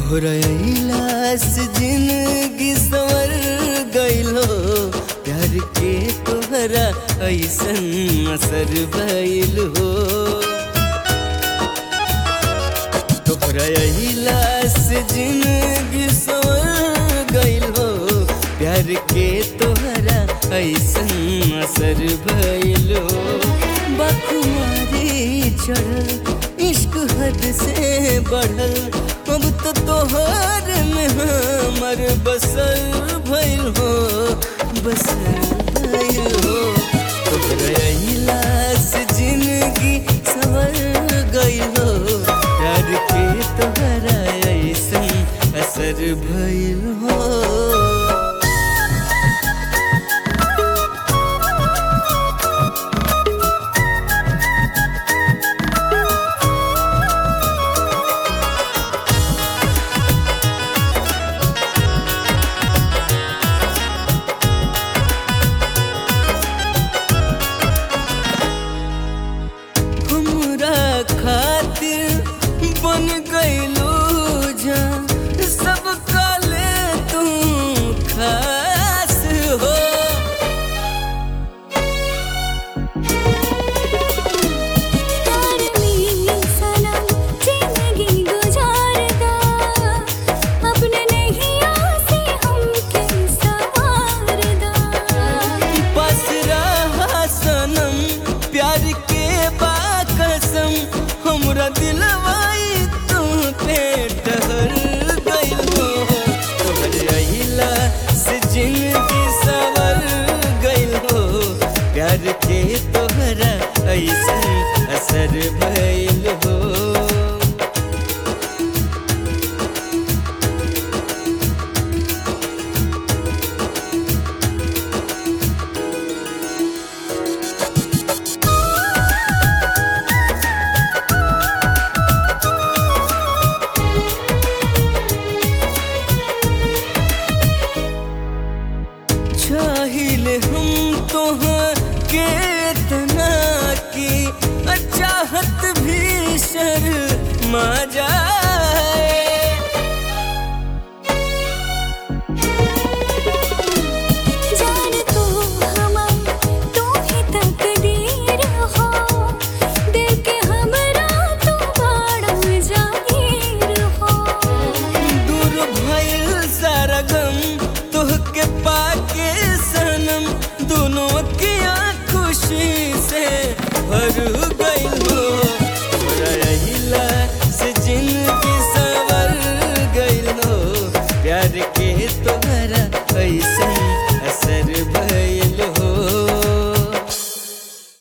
तोहरा इलास जिंदगी सवर गइलो प्यार के तोहरा ऐसन असर भइल हो तोहरा इलास जिंदगी सवर गइलो प्यार के तोहरा ऐसन असर भइल हो बखुमारी चढ़ल इश्क हद से बढ़ल अब तो तोहर में हमर बसल भइल हो बसल भइल हो तोहरा इलास जिंदगी सवर गइल हो प्यार के तोहरा ऐसन असर भइल हो हमरा खातिर बन गइलू जान सब काले तू खास हो प्यार में सनम जिंदगी गुजारदा अपने नैया से हमके संवारदा बस रहा सनम प्यार के बाकसम हमरा दिलवाई तू पे ठहर गइल हो तोहर अहिला से जिंदगी सवर गइल हो प्यार के तोहरा ऐसन असर भइल हो चाहिए हम तोहर के तना की चाहत भी शर्मा जाए जान तू हमर तू ही तकदीर हो दिल के हमरा तू बड़ा जागीर हो दूर भइल सारा गम तोहके पाके सनम दोनों की खुशी से भर गइल हो तोहरा अहिला से जिंदगी सवर गइल हो प्यार